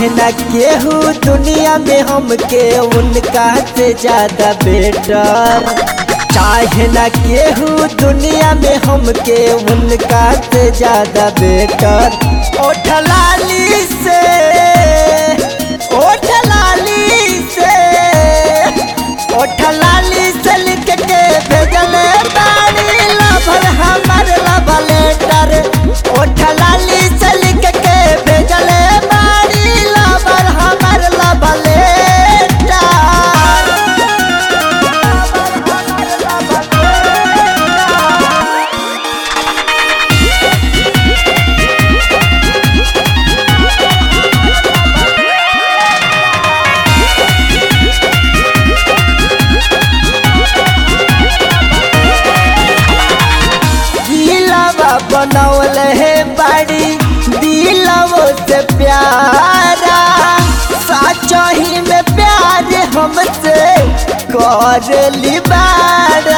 चाहे न केहू दुनिया में हमके उनका से ज्यादा बेटर चाहे न केहू दुनिया में हमके उनका से ज्यादा बेटर ओठ लाली से ओठ लाली से ओठ लाली से लिख के भेजले बाड़ी लभर हमर लव लेटर ओठ लाली से लिख के भेजले बाड़ी लभर हमर लव लेटर दिलवा बनौल है बड़ी दिलवो से प्यारा सचो ही में प्यार हमसे कर लिबारा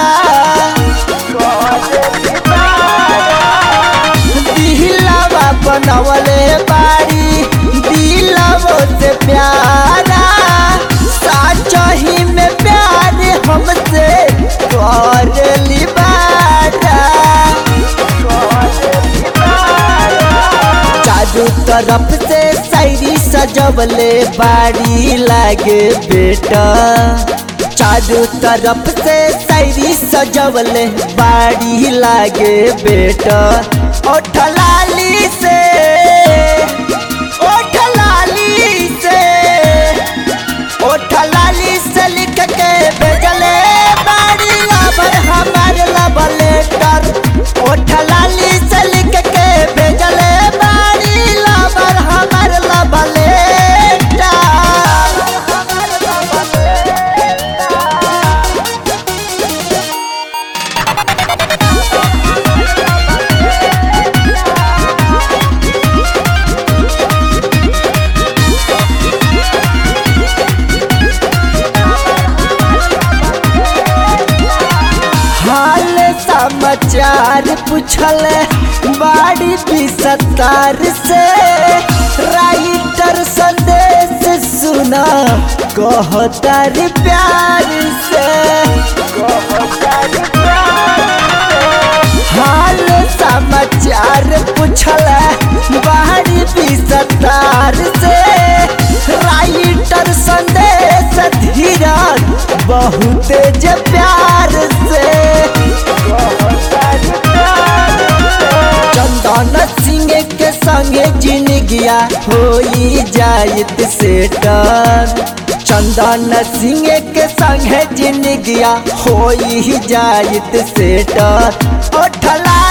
दिलवा बनौल है बड़ी दिलवो से प्यारा सचो ही में प्यार हमसे कर लिबारा चारू तरफ से शायरी सजवले बाड़ी लागे बेटा चारू तरफ से शायरी सजवले बाड़ी लागे बेटा ओठ लाली से ओठ लाली से ओठ लाली से लिख के भेजले बाड़ी लबर हमार लब लेटर ओठ लाली से लिख के भेजले बाड़ी लबर हमार लब लेटर हाल समाचार पूछल बाड़ी भी सत्तार से राइटर संदेश सुना कहतार प्यार से हाल समाचार पूछल बाड़ी भी सत्तार से राइटर संदेश धीरज बहुत जे प्यार से चंदन सिंह के संगे जिनगिया होई जायत सेटर चंदन सिंह के संगे जिनगिया होई जायत सेटर ओठला